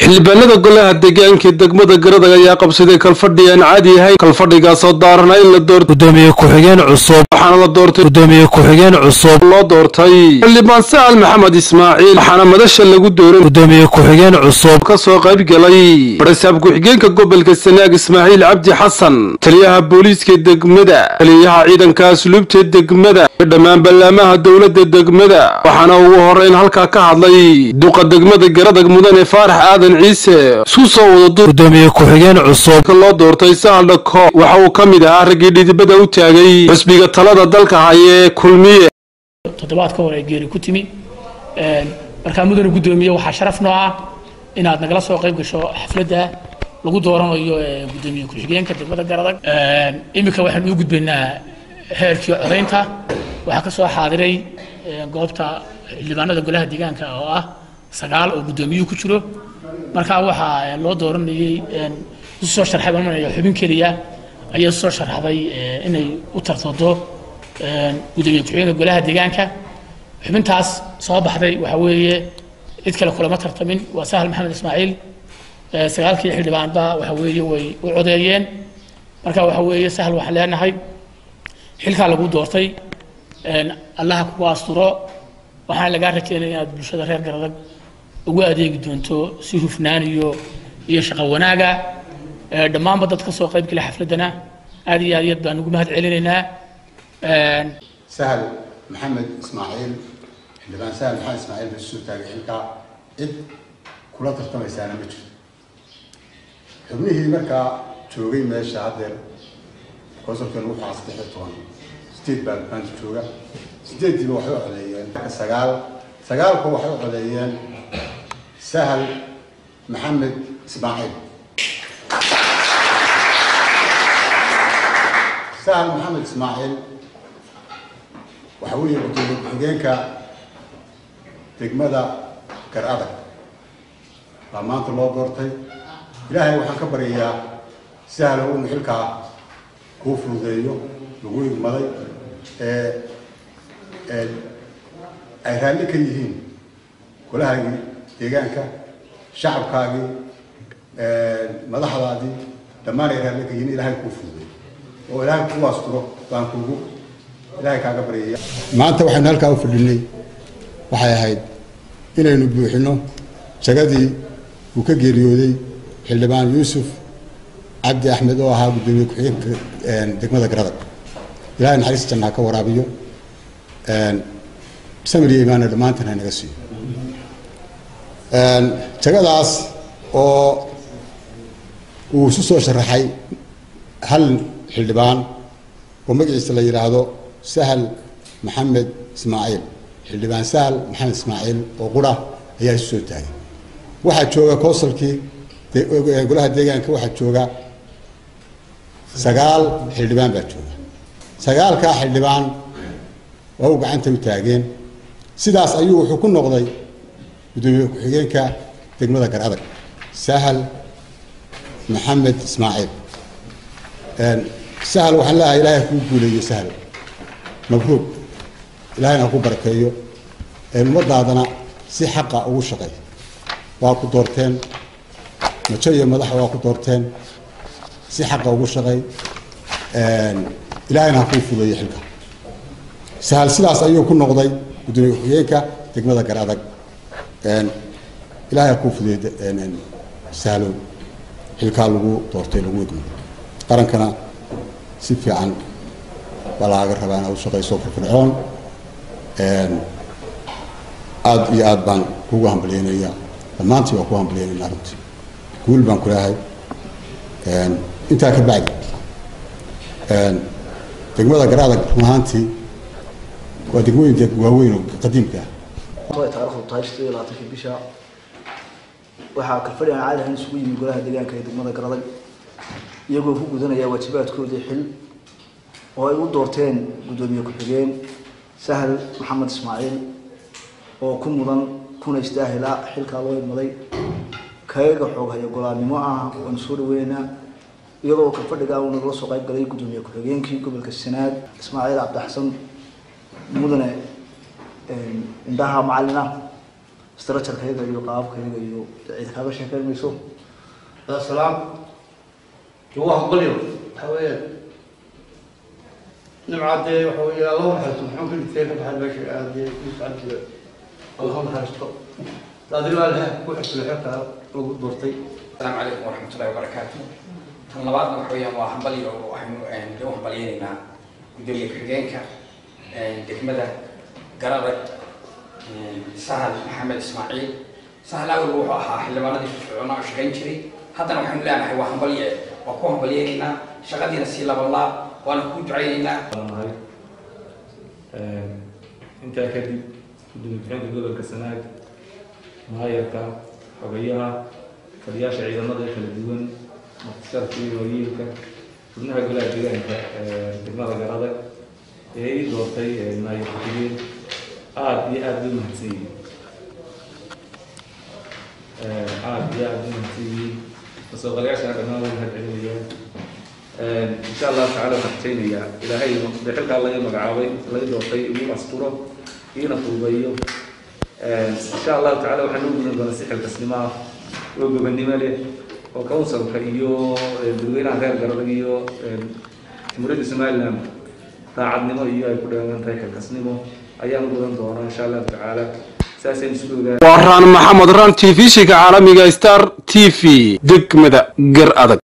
xildhibaanada golaha deegaanka degmada garadag ayaa qabsaday kalfadhi aan caadi ahayn kalfadhigaasoo daarana in la doorto gudoomiye ku-xigeen cusub waxaana la doortay gudoomiye ku-xigeen cusub loo doortay xildhibaan sa'al maxamed ismaaciil waxaana madasha lagu dooran gudoomiye ku-xigeen cusub ka soo qayb galay barasaab ku-xigeenka gobolka sanaag ismaaciil cabdi xasan taliyaha booliiska degmada taliyaha ciidanka asluubta degmada iyo dhammaan ballaamaha dowladda degmada waxaana ugu horeyn halkaa ka hadlay duqa degmada garadag mudane faarax aadan ciise isku soo wada gudoomiye ku-xigeen cusub loo doortay sahal dhako waxa uu ka mid ahaa raggii dhidibada u taagay xusbiga talada dalka hayee kulmiye toddobaad ka hor ay geeri ku timi markaa mudane guddoomiye waxaa sharaf noo ah inaad nagala soo qayb gasho xafladda lagu dooranayo gudoomiye ku-xigeenka degmada garadag iminka waxaan u gudbaynaa heerkii codaynta waxaa ka soo xaadiray goobta xildhibaanada golaha deegaanka oo ah sagaal oo guddoomiyuhu ku jiro markaa waxaa loo dooranayay isu soo sharxay baan manaya xubin keliya ayaa soo sharxday inay u tartado gudoomiye ku-xigeenka golaha deegaanka xubintaas soo baxday waxa weeye cid kale kulama tartamin waa sahal maxamed ismaaciil sagaalkii xildhibaanba waxa weeye way u codeeyeen marka waxa weeye sahal waxaan leenahay xilkaa lagu doortay allaha kugu asturo waxaan lagaa rajeynaya inaad bulshada reer garadag ugu adeegi doonto si hufnaan iyo iyo shaqo wanaaga dhammaanba dad ka soo qayb gala xafladdana aad iyo aad iyo aad baan ugu mahad celinaynaa sahal maxamed ismaaciil xildhibaan sahal maxamed ismaaciil baa soo taagay xilkaa cid kula tartamaysaana ma jirto xubnihii markaa joogay meesha haddeer konsolkan wuxuu ahaa saddex iyo toban sideed baa maanta jooga sideeddiiba waxay u codeeyeen sagaal sagaalku waxay u codeeyeen sahal maxamed ismaaciil sahal maxamed ismaaciil waxa weeye gudoomiye ku-xigeenka degmada gar adag baa maanta loo doortay ilaahay waxaan ka baryayaa sahal uu xilkaa kuu fududeeyo lagu igmaday ee ay raalli ka yihiin golahaagii deegaanka shacabkaagii madaxdaadii dhammaan ay raalli ka yihiin ilaahay kuu fududeeyo oo ilaahay kuu asturo baan kuugu ilaahay kaaga baryaya maanta waxaynu halkaa u fadhinay waxay ahayd inaynu buuxino jagadii uu ka geeriyooday xildhibaan yuusuf cabdi axmed oo ahaa guddoomiye ku-xigeenka degmada garadag ilahay naxariis jannaa ka waraabiyo samir iyo imaana dhammaantan haynaga siiyo jagadaas oo uu isu soo sharaxay hal xildhibaan oo magaciisa la yidhaahdo sahal maxamed ismaaciil xildhibaan sahal maxamed ismaaciil oo qura ayaa isu soo taagay waxaa jooga consolkii golaha deegaanka waxaa jooga sagaal xildhibaan baa jooga sagaalkaa xildhibaan waa u gacanta u taageen sidaas ayuu wuxuu ku noqday gudoomiye ku-xigeenka degmada gar adag sahal maxamed ismaaciil sahal waxaan leeahay ilaahay kuu guuleeyo sahal mabruuq ilaahayna ha ku barakeeyo ummadaadana si xaqa ugu shaqay waa ku doorteen majo iyo madaxa waa ku doorteen si xaqa ugu shaqay ilaahayna ha kuu fudeeyo xilka sahal sidaas ayuu ku noqday gudoomiye ku-xigeenka degmada gar adag ilaahay ha kuu fudeeyo sahlow xilkaa lagu doortay lagu idmo qarankana si fiican baa laaga rabaa inaad u shaqayso firfircoon aada iyo aad baan kugu hambalyeynaya dhammaantii waa ku hambalyeynayna arrintii guul baan ku leehay intaa ka bacdi degmada garaadag run ahaantii waa degmooyinka waaweyn oo qadiimka ah ay taarikhdu tahay sideed iyo labaatankii bisha waxaa kalfadhi aan caadi ahayn isugu yimi golaha deegaanka ee degmada garadag iyagoo ku gudanaya waajibaadkoodii xil oo ay u doorteen guddoomiye ku-xigeen sahal maxamed ismaaciil oo ku mudan kuna istaahila xilkaa loo idmaday kayaga xoog haya golaannimo ah waanu soo dhaweynaynaa iyadoo kalfadhigaa uu nagala soo qayb galay guddoomiye ku-xigeenkii gobolka sanaad ismaaciil cabdixasan mudane indhaha macalin ah structurekeyaga iyo qaababkayaga iyo cid kaaga sheekeyn mayso السلام هو قليل حوالي نبعد حوالي الله حسن محمد كل شيء بحال باش عادي يسعد اللهم حرستو لا ادري ولا واحد في الحلقه لو دورتي السلام عليكم ورحمة الله وبركاته tan labaadna waxa weeyaan waa hambalyo waxaynu dee u hambalyeynaynaa gudoomiye ku-xigeenka degmada garadag sahal maxamed ismaaciil sahal awal wuxuu ahaa xildhibaanadii firfircoona oo shaqayn jiray haddana waxaynu leenahay waa hambalye waa ku hambalyeynaynaa shaqadiina sii labanlaab waana ku ducaynaynaa nahay intaa kadib gudoomiye ku-xigeenka gobolka sanaag maayarka xogayaha fadhiyaasha ciidamada ee kala duwan muqtasarkii wayiilka xubnaha golaha deegaanka degmada garadag ee ii doortay maayar ku-xigeen aada iyo aada bay umahadsan yihiin aada iyo aada bay umahadsan yihiin kasoo qalayaashana dhammaan way mahad celinayaan insha allahu tacala waxaan rajaynayaa ilaahay dee xilkaa laga magacaabay laga doortay igu asturo iina fududeeyo insha allahu tacala waxaan noo gudan doonaa si xilkasnimo ah oo gobannimo leh oo councilka iyo dadweynaha reer garadag iyo jamhuuriyadda somaliland daacadnimo iyo ay ku dheegan tahay xilkasnimo ayaan gudan doonaa insha allahu tacaala saasaynu isku ogaa waa raan maxamed raan t v shiga caalamiga star t v degmada gar adag